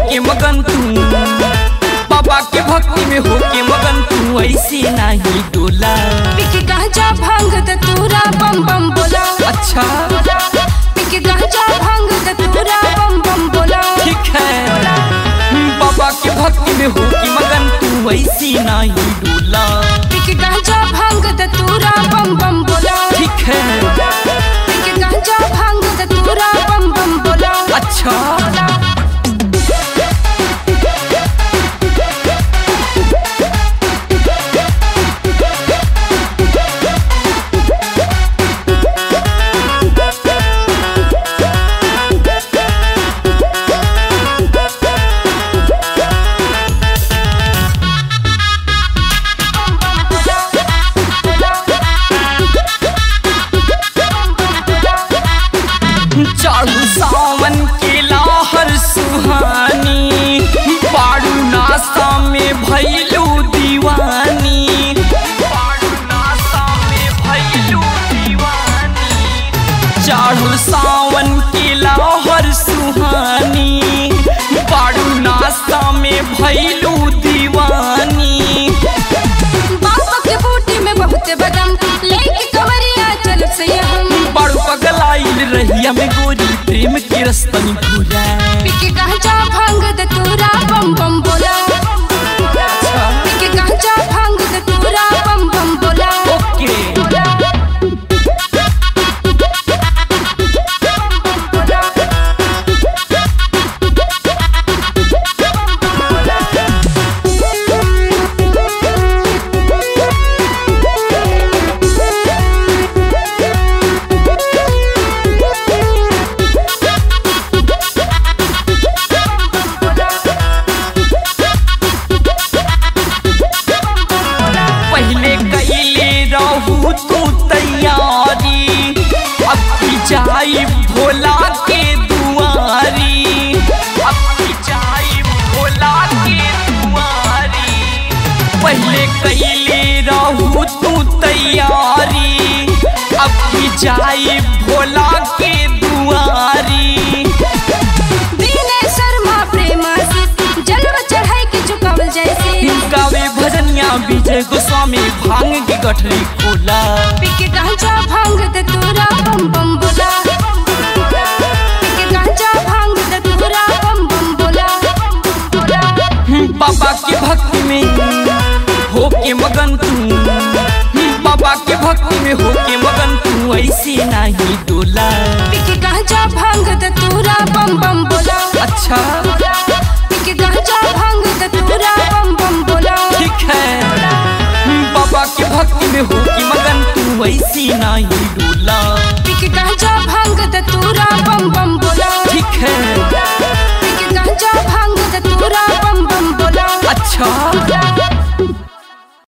होके मगन तू बाबा के भक्ति में होके मगन तू ऐसे नहीं डोला पिक गांजा भांग दतूरा बम बम बोला अच्छा पिक गांजा भांग दतूरा बम बम बोला ठीक है बाबा के भक्ति में होके मगन तू ऐसे नहीं डोला पिक गांजा भांग दतूरा बम बम बोला ठीक है पिक गांजा भांग दतूरा बम बम बोला अच्छा चालू सावन के लाहर सुहानी पाड़ू नासा में भैलू दीवानी पाड़ू नासा में भैलू दीवानी चालू सावन के लाहर सुहानी पाड़ू नासा में भैलू दीवानी बाबा के बूटी में बहुत बदम लेके कवरिया चल से हम बड़ पगलाइल रहिया में गोरी प्रेम के रस्तनी घुरा पिक गांजा भांग दतूरा बम बम बोला पिक गांजा भांग दतूरा बम बम बोला ओके पहले कैले रहू तू तैयारी अब की जाई भोला के दुआरी अब की जाई भोला के दुआरी पहले कैले रहू तू तैयारी अब की जाई भोला के दुआरी दीने शर्मा प्रेम से जलवा चढ़ाई के चुकावल जैसे गावे भजनिया विजय गोस्वामी भांग की गठरी खोला पिक गांजा भांग दतूरा बम बम बोला पिक गांजा भांग दतूरा बम बम बोला बाबा के भक्ति में होके मगन तू बाबा के भक्ति में होके मगन तू ऐसे नहीं डोला पिक गांजा भांग दतूरा बम बम बोला अच्छा पिक गांजा भांग दतूरा बम बम बोला ठीक है बाबा के भक्ति में होके मगन तू ऐसे नहीं डोला पिक गांजा भांग दतूरा बम बम बोला ठीक है पिक गांजा भांग दतूरा बम बम बोला अच्छा